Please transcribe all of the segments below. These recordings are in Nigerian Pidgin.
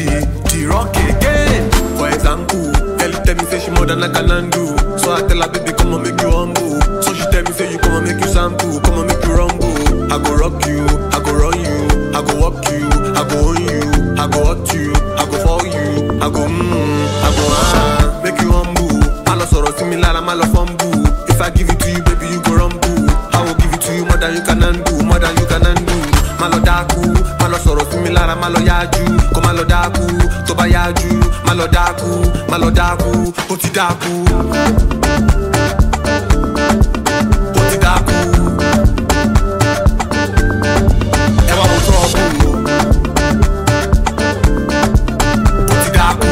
she the rock again. For example, girl tell me say she more than I can handle. So I tell her baby come on make you humble. So she tell me say you come on make you sample, come on make you rumble. I go rock you, I go run you, I go walk you, I go own you, I go hurt you, I go for you, I go mmm, I go ah, make you humble. I lọ sọ̀rọ̀ sí mi lára, má lọ fumble. If I give it to you, baby, you go rumble. I will give it to you more than you can handle, more than you can handle. Má lọ dákú, má lọ sọ̀rọ̀ sí mi lára, má lọ yájú, kó má lọ dákú. Tó bá yájú, má lọ dákú, má lọ dákú, ó ti dákú. Ó ti dákú. Ẹ wá wo trouble o. Ó ti dákú.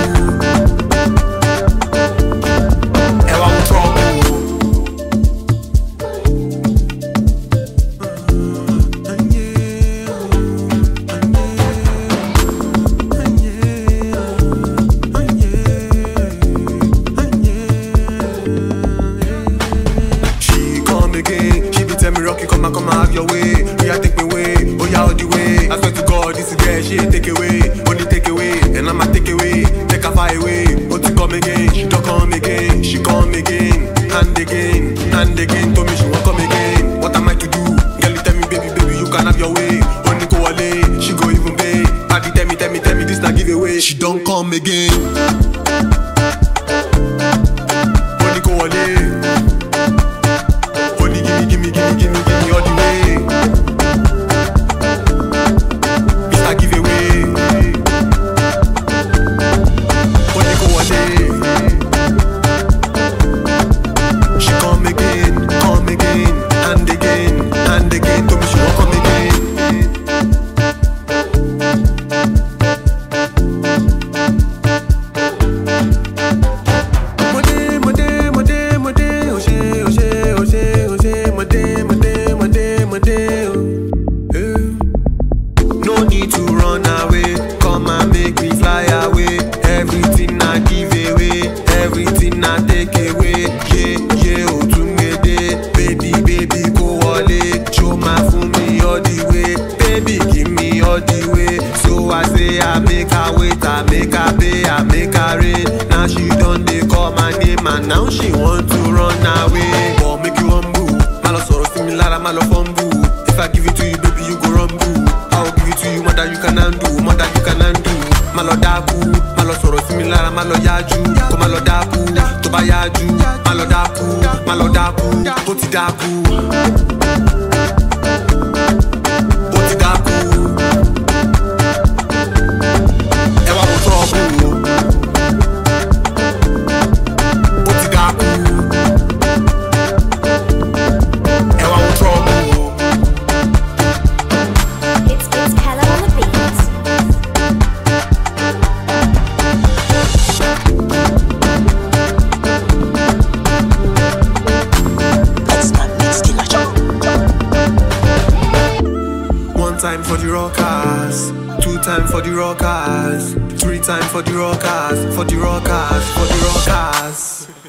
Ẹ wá wo trouble o. She come again, she be tell me Rocky come and come and have your way. Yeah, take me away, oh yeah, all the way. I swear to God, this girl she ain't take away, only take away, and I'ma take away, take her far away. Oh, to come again, she don't come again, she come again, and again, and again. Told me she won't come again. What am I to do? Girl, you tell me, baby, baby, you can have your way. Only go away, she go even pay. Party tell me, tell me, tell me, this not giveaway. She don't come again. Only go away. Only gimme, gimme, gimme, gimme, gimme all the way. Mr. Giveaway. Only go all day. She come again, come again, and again, and again. Told me she won't come again. Mode, mode, mode, mode, oṣé, oṣé, oṣé, oṣé, mode, mode, mode, mode, oh. Eh. No need to run away, come and make me fly away. Everything I give away, everything I take away. Yeah, yeah, Otunmede, baby, baby, go wọlé. Show my fún mi all the way, baby, give me all the way. So I say I make her wait, I make her pay, I make her rain. Now she done dey call my name and now she want to run away. But make you humble, má lọ sọ̀rọ̀ sí mi lára, má lọ fumble. If I give it to you, baby, you go rumble. I will give it to you more than you can handle, more than you can handle. Má lọ dákú, má lọ sọ̀rọ̀ sí mi lára, má lọ yájú, kó má lọ dákú. Tó bá yájú, má lọ dákú, má lọ dákú, ó ti dákú. Ó ti dákú. Ẹ wá wo trouble o. Ó ti dákú. Ẹ wá wo trouble o. It's it's Kella on the beat. That's not mixed killer show. One time for the rockers, two time for the rockers, three time for the rockers, for the rockers, for the rockers.